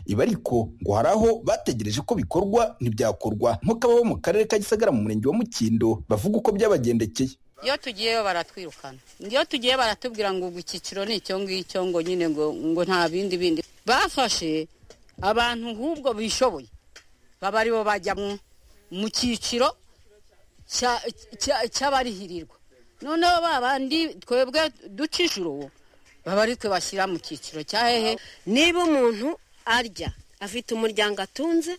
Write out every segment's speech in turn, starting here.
ibi ariko ngo hari aho bategereje ko bikorwa ntibyakorwa nk'uko ababa mu karere ka gisagara mu murenge wa mukindo bavuga uko byabagendekeye iyo tugiyeyo baratwirukana iyo tugiye baratubwira ngo ubu icyiciro ni icyo ngicyo ngo nyine ngo ngo nta bindi bindi bafashe abantu nk'ubwo bishoboye baba aribo bajya mu cyiciro cy'abarihirirwa noneho babandi twebwe duca ijoro baba ari twe bashyira mu cyiciro cya hehe niba umuntu arya afite umuryango atunze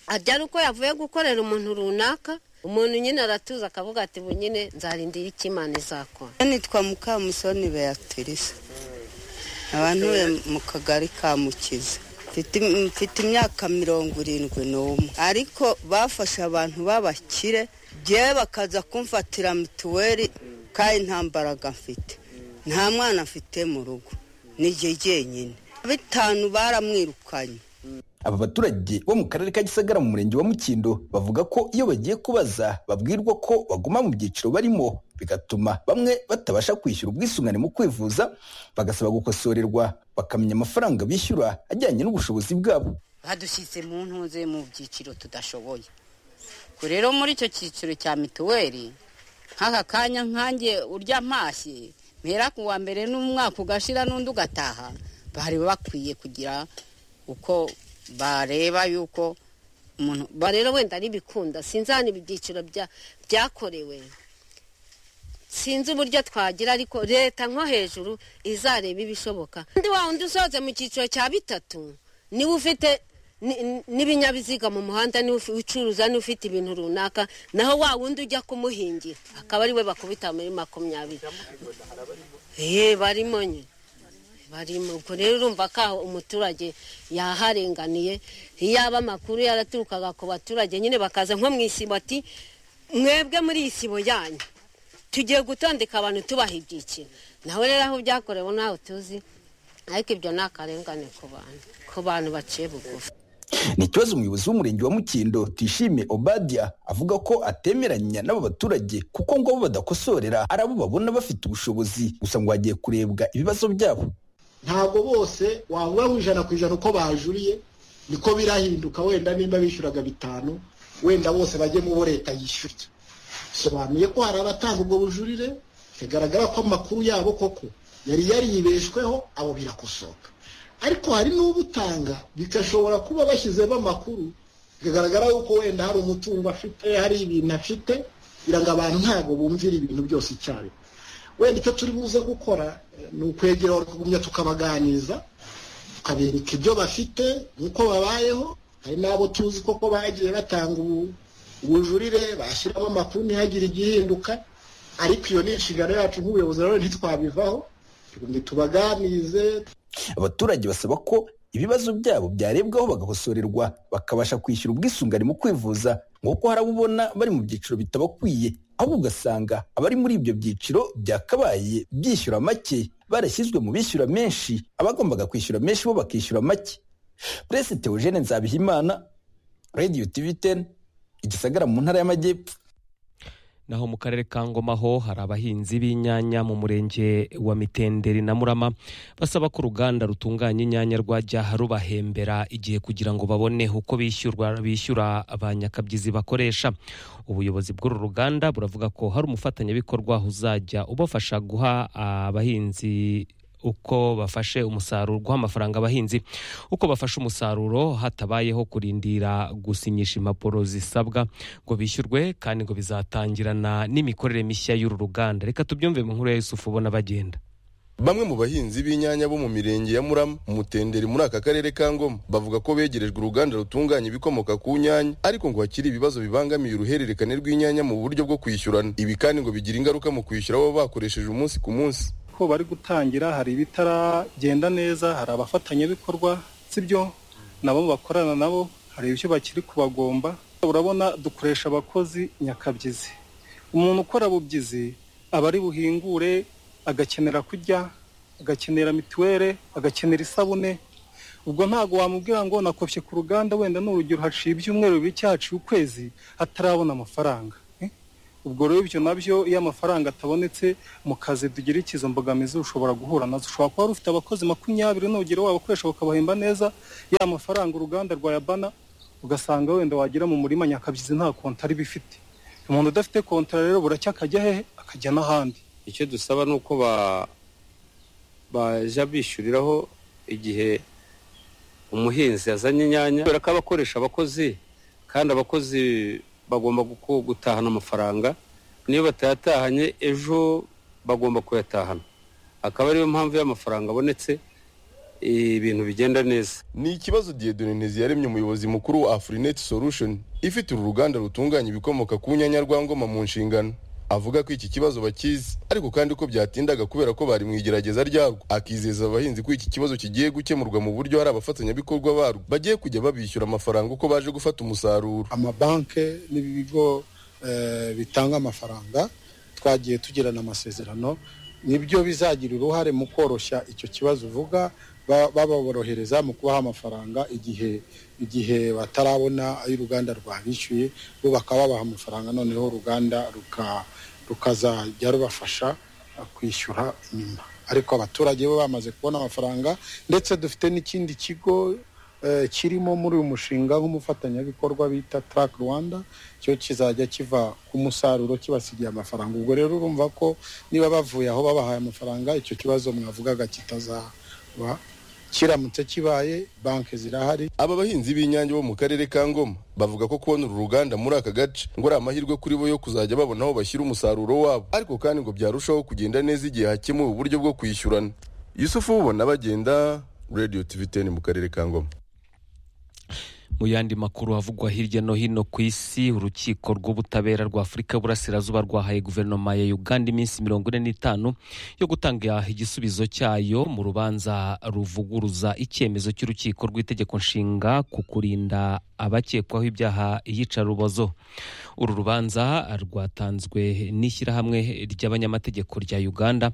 arya ari uko yavuye gukorera umuntu runaka umuntu nyine aratuza akavuga ati bu nyine nzarindira icyo imana izakora nitwa mukamusoni beatrice abantu be mu kagari ka mukiza mfite imyaka mirongo irindwi n'umwe ariko bafashe abantu b'abakire byewe bakaza kumfatira mituweli kandi nta mbaraga mfite nta mwana mfite mu rugo ni jye jyenyine bitanu baramwirukanye aba baturage bo mu karere ka gisagara mu murenge wa mukindo bavuga ko iyo bagiye kubaza babwirwa ko baguma mu byiciro barimo bigatuma bamwe batabasha kwishyura ubwisungane mu kwivuza bagasaba gukosorerwa bakamenya amafaranga bishyura ajyanye n'ubushobozi bwabo badushyitse mu ntuze mu byiciro tudashoboye rero muri icyo cyiciro cya mituweli nk'aka kanya nkange urya mpashyi mpera ku wa mbere n'umwaka ugashira n'undi ugataha bari bakwiye kugira uko bareba yuko umuntu rero wenda n'ibikunda sinzi hano ibi byiciro byakorewe sinzi uburyo twagira ariko leta nko hejuru izareba ibishoboka undi wa undi usohotse mu cyiciro cya bitatu niba ufite n'ibinyabiziga mu muhanda niba ucuruza niba ufite ibintu runaka naho wa wundi ujya kumuhingira akaba ari we bakubita muri makumyabiri ye barimo nyine barimo ubwo rero urumva ko aho umuturage yaharenganiye yaba amakuru yaraturukaga ku baturage nyine bakaza nko mu isibo ati mwebwe muri isibo yanyu tugiye gutondeka abantu tubaha ibyiciro nawe rero aho byakorewe ntaho tuzi ariko ibyo ni akarengane ku bantu ku bantu baciye bugufi ni ikibazo umuyobozi w'umurenge wa mukindo tishime obadia avuga ko atemeranya n'aba baturage kuko ngo abo badakosorera ari abo babona bafite ubushobozi gusa ngo hagiye kurebwa ibibazo byabo ntabwo bose wavuga ngo ijana ku ijana uko bajuriye niko birahinduka wenda nimba bishyuraga bitanu wenda bose bajye mu bo leta yishyurye bisobanuye ko hari abatanga ubwo bujurire bigaragara ko amakuru yabo koko yari yaribeshweho abo birakosoka ariko hari n'ubutanga bigashobora kuba bashyizemo amakuru bigaragara yuko wenda hari umutungo afite hari ibintu afite kugira ngo abantu ntabwo bumvire ibintu byose icyarimwe wenda icyo turi buze gukora ni ukwegera tukagumya tukabaganiriza tukabereka ibyo bafite n'uko babayeho hari n'abo tuzi koko bagiye batanga ubujurire bashyiramo amakuru ntihagire igihinduka ariko iyo ni inshingano yacu nk'ubuyobozi rero ntitwabivaho tugumye tubaganirize abaturage basaba ko ibibazo byabo byarebwaho bagakosorerwa bakabasha kwishyura ubwisungane mu kwivuza nk'uko hari abo ubona bari mu byiciro bitabakwiye ahubwo ugasanga abari muri ibyo byiciro byakabaye byishyura make barashyizwe mu bishyura menshi abagombaga kwishyura menshi bo bakishyura make Prince Theogene Nzabihimana Radio TV 10 igisagara mu ntara y'Amajyepfo naho mu karere ka ngoma ho hari abahinzi b'inyanya mu murenge wa mitenderi na murama basaba ko uruganda rutunganya inyanya rwajya rubahembera igihe kugira ngo babone uko bishyurwa bishyura abanyakabyizi bakoresha ubuyobozi bw'uru ruganda buravuga ko hari umufatanyabikorwa uzajya ubafasha guha abahinzi uko bafashe umusaruro guha amafaranga abahinzi uko bafashe umusaruro hatabayeho kurindira gusinyisha impapuro zisabwa ngo bishyurwe kandi ngo bizatangirana n'imikorere mishya y'uru ruganda reka tubyumve mu nkuru ya yusufu ubona bagenda bamwe mu bahinzi b'inyanya bo mu mirenge ya murama umutenderi muri aka karere ka ngoma bavuga ko begerejwe uruganda rutunganya ibikomoka ku nyanya ariko ngo hakiri ibibazo bibangamiye uruhererekane rw'inyanya mu buryo bwo kwishyurana ibi kandi ngo bigira ingaruka mu kwishyura baba bakoresheje umunsi ku munsi ko bari gutangira hari ibitaragenda neza hari abafatanyabikorwa sibyo nabo bakorana nabo hari ibyo bakiri kubagomba urabona dukoresha abakozi nyakabyizi umuntu ukora bubyizi aba ari buhingure agakenera kurya agakenera mituweli agakenera isabune ubwo ntabwo wamubwira ngo nakopye ku ruganda wenda ni urugero haciye ibyumweru bibiri cyacu ukwezi atarabona amafaranga ubwo rero ibyo nabyo iyo amafaranga atabonetse mu kazi dugira izo mbogamizi ushobora guhura nazo ushobora kuba wari ufite abakozi makumyabiri nugera wabakoresha bakabahemba neza ya mafaranga uruganda rwayabana ugasanga wenda wagira mu murima nyakabyizi nta kontari bifite umuntu udafite kontara rero buracya akajya hehe akajya n'ahandi icyo dusaba ni uko ba- bajya bishyuriraho igihe umuhinzi yazanye inyanya kubera ko aba akoresha abakozi kandi abakozi bagomba guku- gutahana amafaranga niyo batayatahanye ejo bagomba kuyatahana akaba ariyo mpamvu y'amafaranga abonetse ibintu bigenda neza ni ikibazo Dieudonne Ntezi yaremye umuyobozi mukuru wa Afrinet Solution ifite uru ruganda rutunganya ibikomoka ku nyanya rwa ngoma mu nshingano avuga ko iki kibazo bakizi ariko kandi ko byatindaga kubera ko bari mu igerageza ryarwo akizeza abahinzi ko iki kibazo kigiye gukemurwa mu buryo hari abafatanyabikorwa barwo bagiye kujya babishyura amafaranga uko baje gufata umusaruro amabanki n'ibigo eh, bitanga amafaranga twagiye tugirana amasezerano nibyo bizagira uruhare mu koroshya icyo kibazo uvuga ba- baborohereza mu kubaha amafaranga igihe igihe batarabona ayo uruganda rwabishyuye bo bakaba babaha amafaranga noneho uruganda ruka- rukazajya rubafasha eh, kwishyura nyuma ariko abaturage bo bamaze kubona amafaranga ndetse dufite n'ikindi kigo eh, kirimo muri uyu mushinga nk'umufatanyabikorwa bita Track Rwanda cyo kizajya kiva ku musaruro kibasigiye amafaranga ubwo rero urumva ko niba bavuye aho babahaye amafaranga icyo kibazo mwavugaga kitazaba kiramutse kibaye banki zirahari Aba bahinzi b'inyange bo mu karere ka Ngoma bavuga ko kubona uru ruganda muri aka gace ngo ari amahirwe kuri bo yo kuzajya babona aho bashyira umusaruro wabo ariko kandi ngo byarushaho kugenda neza igihe hakemuwe uburyo bwo kwishyurana Yusufu ubona bagenda Radio TV 10 mu karere ka Ngoma mu yandi makuru avugwa hirya no hino ku isi urukiko rw'ubutabera rwa afurika y'uburasirazuba rwahaye guverinoma ya uganda iminsi mirongo ine n'itanu yo gutanga igisubizo cyayo mu rubanza ruvuguruza icyemezo cy'urukiko rw'itegeko nshinga ku kurinda abakekwaho ibyaha iyicarubozo uru rubanza rwatanzwe n'ishyirahamwe ry'abanyamategeko rya uganda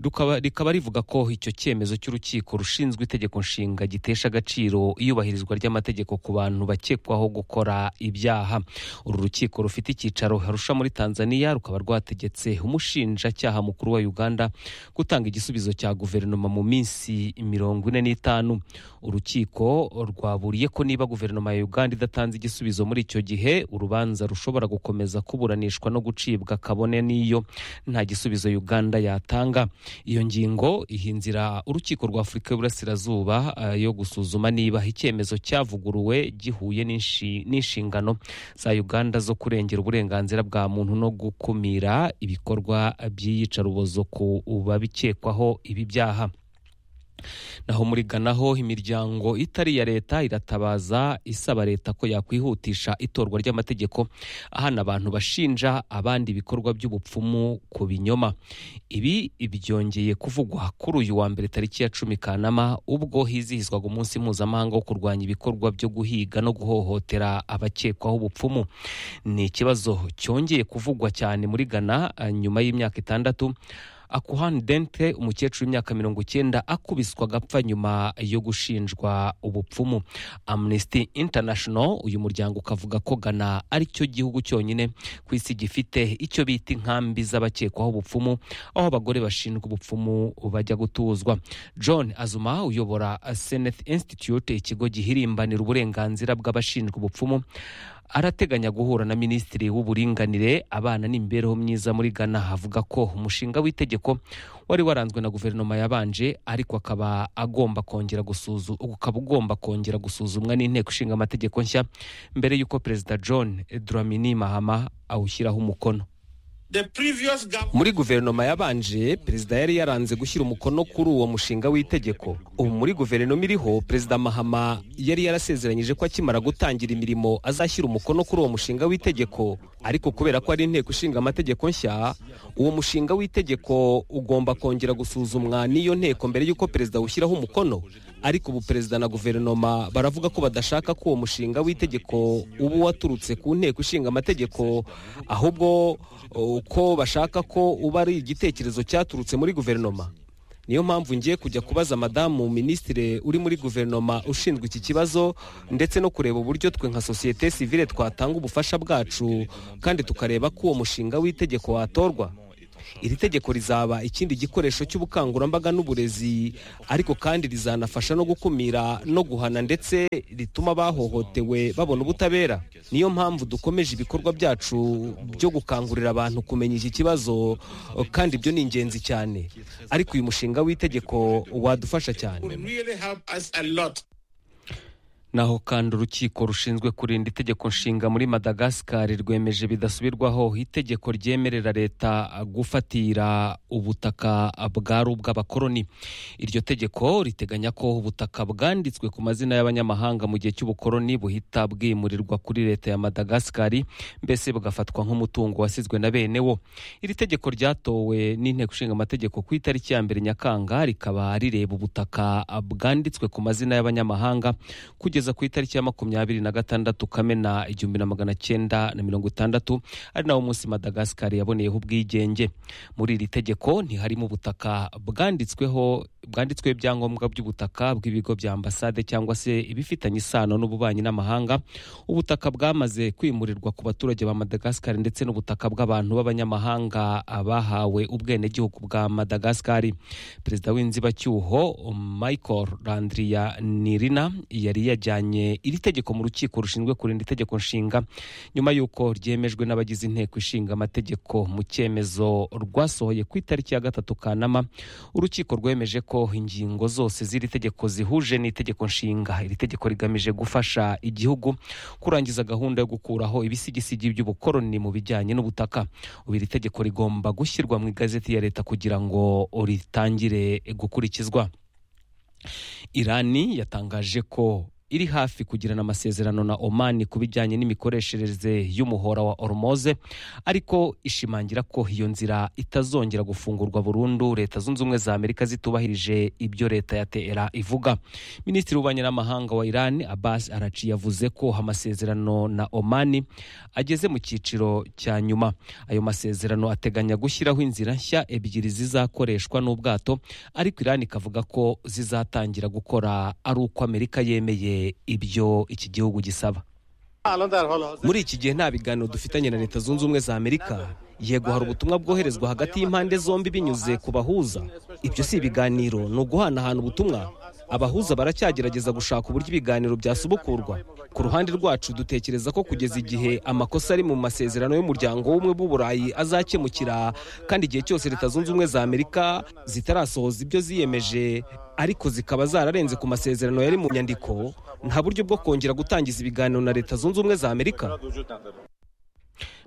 rukaba- rikaba rivuga ko icyo cyemezo cy'urukiko rushinzwe itegeko nshinga gitesha agaciro iyubahirizwa ry'amategeko ku bantu bakekwaho gukora ibyaha uru rukiko rufite icyicaro harusha muri tanzania rukaba rwategetse umushinjacyaha mukuru wa uganda gutanga igisubizo cya guverinoma mu minsi mirongo ine n'itanu urukiko rwaburiye ko niba guverinoma ya uganda idatanze igisubizo muri icyo gihe urubanza rushobora gukomeza kuburanishwa no gucibwa kabone n'iyo nta gisubizo uganda yatanga iyo ngingo iha inzira urukiko rwa afurika y'uburasirazuba eh, yo gusuzuma niba icyemezo cyavuguruwe gihuye n'inshi- n'inshingano za uganda zo kurengera uburenganzira bwa muntu no gukumira ibikorwa by'iyicarubozo ku babikekwaho ibi byaha naho muri Ghana ho imiryango itari iya leta iratabaza isaba leta ko yakwihutisha itorwa ry'amategeko ahana abantu bashinja abandi ibikorwa by'ubupfumu ku binyoma ibi byongeye kuvugwa kuri uyu wa mbere tariki ya cumi kanama ubwo hizihizwaga umunsi mpuzamahanga wo kurwanya ibikorwa byo guhiga no guhohotera abakekwaho ubupfumu ni ikibazo cyongeye kuvugwa cyane muri Ghana eh, nyuma y'imyaka itandatu akuhani dente umukecuru w'imyaka mirongo icyenda akubiswa agapfa nyuma yo gushinjwa ubupfumu amnesty international uyu muryango ukavuga ko ghana ari cyo gihugu cyonyine ku isi gifite icyo bita inkambi z'abakekwaho ubupfumu aho abagore bashinjwa ubupfumu bajya gutuzwa john azuma uyobora senate institute ikigo gihirimbanira uburenganzira bw'abashinjwa ubupfumu arateganya guhura na minisitiri w'uburinganire abana n'imibereho myiza muri ghana avuga ko umushinga w'itegeko wari waranzwe na guverinoma yabanje ariko akaba agomba kongera gusuzu ukaba ugomba kongera gusuzumwa n'inteko ishinga amategeko nshya mbere y'uko perezida john dramini mahama awushyiraho umukono muri guverinoma yabanje perezida yari yaranze gushyira umukono kuri uwo mushinga w'itegeko ubu muri guverinoma iriho perezida mahama yari yarasezeranyije ko akimara gutangira imirimo azashyira umukono kuri uwo mushinga w'itegeko ariko kubera ko ari inteko ishinga amategeko nshya uwo mushinga w'itegeko ugomba kongera gusuzumwa n'iyo nteko mbere y'uko perezida awushyiraho umukono ariko ubu perezida na guverinoma baravuga ko badashaka ko uwo mushinga w'itegeko uba waturutse ku nteko ishinga amategeko ahubwo uko bashaka ko uba ari igitekerezo cyaturutse muri guverinoma niyo mpamvu ngiye kujya kubaza madamu minisitiri uri muri guverinoma ushinzwe iki kibazo ndetse no kureba uburyo twe nka sosiyete sivile twatanga ubufasha bwacu kandi tukareba ko uwo mushinga w'itegeko watorwa iri tegeko rizaba ikindi gikoresho cy'ubukangurambaga n'uburezi ariko kandi rizanafasha no gukumira no guhana ndetse rituma abahohotewe babona ubutabera niyo mpamvu dukomeje ibikorwa byacu byo gukangurira abantu kumenya iki kibazo kandi ibyo ni ingenzi cyane ariko uyu mushinga w'itegeko wadufasha cyane naho kandi urukiko rushinzwe kurinda itegeko nshinga muri madagascar rwemeje bidasubirwaho itegeko ryemerera leta gufatira ubutaka bwari ubw'abakoloni iryo tegeko riteganya ko ubutaka bwanditswe ku mazina y'abanyamahanga mu gihe cy'ubukoloni buhita bwimurirwa kuri leta ya madagascar mbese bugafatwa nk'umutungo wasizwe na bene wo iri tegeko ryatowe n'inteko ishinga amategeko ku itariki ya mbere nyakanga rikaba rireba ubutaka bwanditswe ku mazina y'abanyamahanga kugeza kugeza ku itariki ya makumyabiri na gatandatu kamena igihumbi na magana cyenda na mirongo itandatu ari nawo munsi madagasikari yaboneyeho ubwigenge muri iri tegeko ntiharimo ubutaka bwanditsweho bwanditsweho ibyangombwa by'ubutaka bw'ibigo bya ambasade cyangwa se ibifitanye isano n'ububanyi n'amahanga ubutaka bwamaze kwimurirwa ku baturage ba madagasikari ndetse n'ubutaka bw'abantu b'abanyamahanga bahawe ubwenegihugu bwa madagasikari perezida w'inzibacyuho michael landriya nirina yari yajya yajyanye iri tegeko mu rukiko rushinzwe kurinda itegeko nshinga nyuma y'uko ryemejwe n'abagize inteko ishinga amategeko mu cyemezo rwasohoye ku itariki ya gatatu kanama urukiko rwemeje ko ingingo zose z'iri tegeko zihuje n'itegeko nshinga iri tegeko rigamije gufasha igihugu kurangiza gahunda yo gukuraho ibisigisigi by'ubukoroni mu bijyanye n'ubutaka ubu iri tegeko rigomba gushyirwa mu igazeti ya leta kugira ngo ritangire gukurikizwa irani yatangaje ko iri hafi kugirana amasezerano na omani ku bijyanye n'imikoreshereze y'umuhora wa oromoze ariko ishimangira ko iyo nzira itazongera gufungurwa burundu leta zunze ubumwe za amerika zitubahirije ibyo leta ya tera ivuga minisitiri w'ububanyi n'amahanga wa irani abasi araci yavuze ko amasezerano na omani ageze mu cyiciro cya nyuma ayo masezerano ateganya gushyiraho inzira nshya ebyiri zizakoreshwa n'ubwato ariko irani ikavuga ko zizatangira gukora ari uko amerika yemeye ibyo iki gihugu gisaba muri iki gihe nta biganiro dufitanye na leta zunze ubumwe za amerika yego hari ubutumwa bwoherezwa hagati y'impande zombi binyuze ku bahuza ibyo si ibiganiro ni uguhanahana ubutumwa abahuza baracyagerageza gushaka uburyo ibiganiro byasubukurwa ku ruhande rwacu dutekereza ko kugeza igihe amakosa ari mu masezerano y'umuryango w'ubumwe bw'uburayi azakemukira kandi igihe cyose leta zunze ubumwe za amerika zitarasohoza ibyo ziyemeje ariko zikaba zararenze ku masezerano yari mu nyandiko nta buryo bwo kongera gutangiza ibiganiro na leta zunze ubumwe za amerika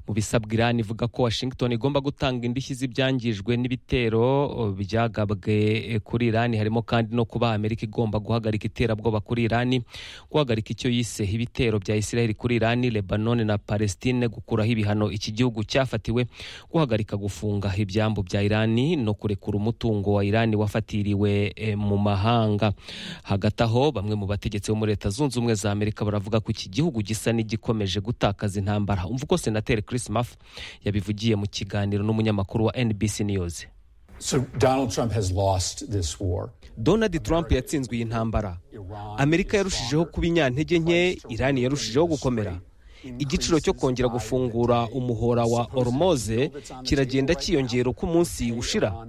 mu bisabwa irani ivuga ko washington igomba gutanga indishyi z'ibyangijwe n'ibitero byagabwe kuri irani harimo kandi no kuba amerika igomba guhagarika iterabwoba kuri irani guhagarika icyo yise ibitero bya israel kuri irani lebanone na palestine gukuraho ibihano iki gihugu cyafatiwe guhagarika gufunga ibyambu bya irani no kurekura umutungo wa irani wafatiriwe mu mahanga hagati aho bamwe mu bategetsi bo muri leta zunze ubumwe za amerika baravuga ko iki gihugu gisa n'igikomeje gutakaza intambara umva uko senateri chris maf yabivugiye mu kiganiro n'umunyamakuru wa nbc news So Donald Trump has lost this war. donald trump yatsinzwe iyi ntambara amerika yarushijeho kuba inyantege nke irani yarushijeho gukomera igiciro cyo kongera gufungura umuhora wa oromoze kiragenda cyiyongera uko umunsi ushira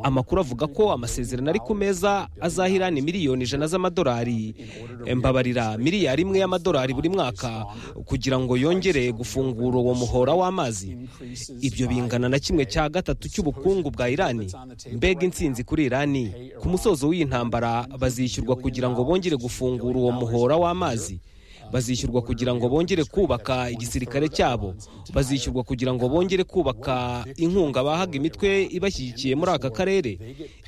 amakuru avuga ko amasezerano ari ku meza azahirana miliyoni ijana z'amadolari mbabarira miliyari imwe y'amadolari buri mwaka kugira ngo yongere gufungura uwo muhora w'amazi ibyo bingana na kimwe cya gatatu cy'ubukungu bwa irani mbega insinzi kuri irani ku musozo w'iyi ntambara bazishyurwa kugira ngo bongere gufungura uwo muhora w'amazi bazishyurwa kugira ngo bongere kubaka igisirikare cyabo bazishyurwa kugira ngo bongere kubaka inkunga bahaga imitwe ibashyigikiye muri aka karere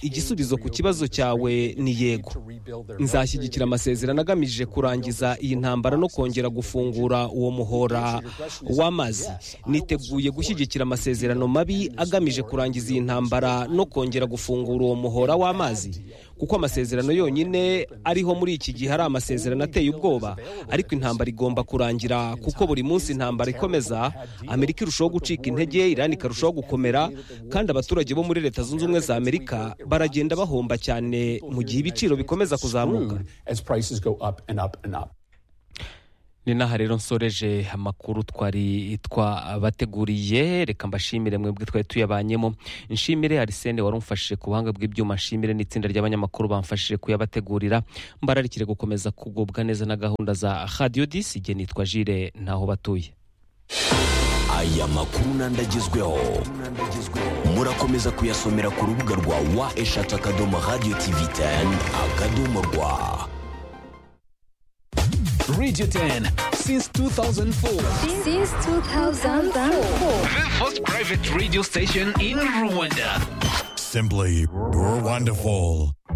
igisubizo ku kibazo cyawe ni yego nzashyigikira amasezerano agamije kurangiza iyi ntambara no kongera gufungura uwo muhora w'amazi niteguye gushyigikira amasezerano mabi agamije kurangiza iyi ntambara no kongera gufungura uwo muhora w'amazi kuko amasezerano yonyine ariho muri iki gihe ari amasezerano ateye ubwoba ariko intambara igomba kurangira kuko buri munsi intambara ikomeza amerika irushaho gucika intege irani ikarushaho gukomera kandi abaturage bo muri leta zunze ubumwe za amerika baragenda bahomba cyane mu gihe ibiciro bikomeza kuzamuka as prices go up and up and up. ni n'aha rero nsoreje amakuru twari twabateguriye reka mbashimire mwebwe twari tuyabanyemo nshimire arisene wari umfashije ku buhanga bw'ibyuma nshimire n'itsinda ry'abanyamakuru bamfashije kuyabategurira mbararikire gukomeza kugubwa neza na gahunda za radiyo disi igihe nitwa jire ntaho batuye aya makuru n'andi agezweho murakomeza kuyasomera ku rubuga rwa wa eshatu akadomo radiyo tivi teni akadomo rwa Radio 10 since 2004. Since 2004. The first private radio station in Rwanda. Simply wonderful.